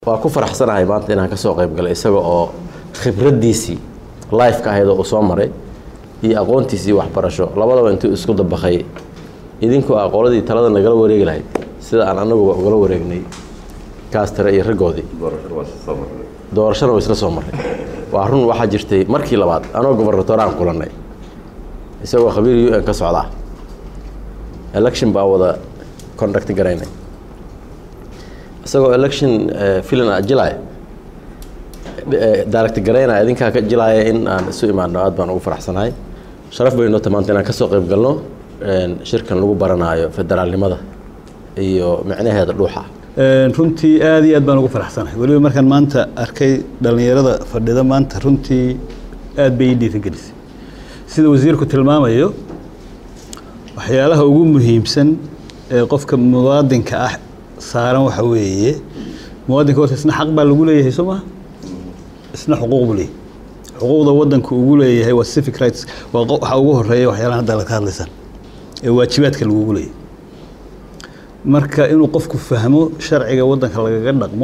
waa ku faraxsanahay maanta inaan kasoo qayb galay isaga oo khibraddiisii lifeka ahayd oo uu soo maray iyo aqoontiisii waxbarasho labadaba intuu isku dabaqay idinkoo aqooladii talada nagala wareegi lahayd sida aan anaguba ugala wareegnay kaastare iyo raggoodii doorashana waa isla soo maray waa run waxaa jirtay markii labaad anoo gobarnatoraan kulannay isagoo khabiir u n ka socdaa election baa wada conduct garaynay isagoo election filan a jilaya direct garaynaya idinkaa ka jilaaya in aan isu imaano aad baan ugu faraxsanahay sharaf bayno ta maanta inaan kasoo qayb galno shirkan lagu baranaayo federaalnimada iyo micnaheeda dhuuxa runtii aad iyo aad baan ugu faraxsanahay weliba markaan maanta arkay dhallinyarada fadhida maanta runtii aad bay ii dhiirigelisay sida wasiirku tilmaamayo waxyaalaha ugu muhiimsan ee qofka muwaadinka ah saaran waxa weeye muwaadinka horta isna xaq baa lagu leeyahay soo maha isna xuquuq buu leeyahay xuquuqda waddanka ugu leeyahay waa civic rights waa waxaa ugu horeeya waxyaalahan hadda la ka hadlaysan ee waajibaadka lagugu leeyahay marka inuu qofku fahmo sharciga waddanka lagaga dhaqmo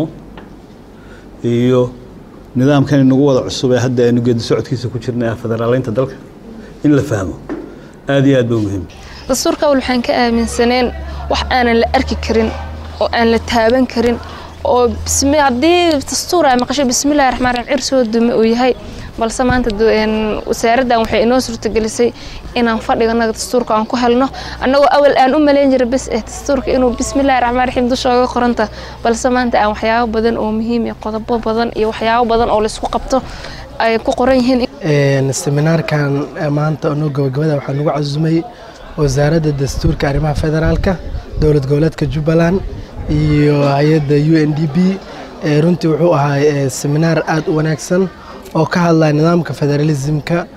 iyo nidaamkan inagu wada cusub ee hadda aynu geedi socodkiisa ku jirnay ah federaaleynta dalka in la fahmo aad iyo aad ba muhiim dastuurka awal waxaan ka aaminsaneen wax aanan la arki karin oo aan la taaban karin oo haddii dastuur ay maqasho bismillahi raxmaan raxiim cir soo dume uu yahay balse maanta wasaaraddan waxay inoo suurtagelisay inaan fadhiganaga dastuurka aan ku helno annagoo awal aan u malayn jira bes eh dastuurka inuu bismillahi raxmaan raxiim dusha oga qoranta balse maanta aan waxyaabo badan oo muhiim iyo qodobo badan iyo waxyaabo badan oo laysku qabto ay ku qoran yihiin seminaarkan maanta anoo gabagabada waxaa nagu casumay wasaaradda dastuurka arrimaha federaalka dowlad goboleedka jubbaland iyo hay-adda u n d b runtii wuxuu ahaa seminaar aad u wanaagsan oo ka hadlaya nidaamka federalismka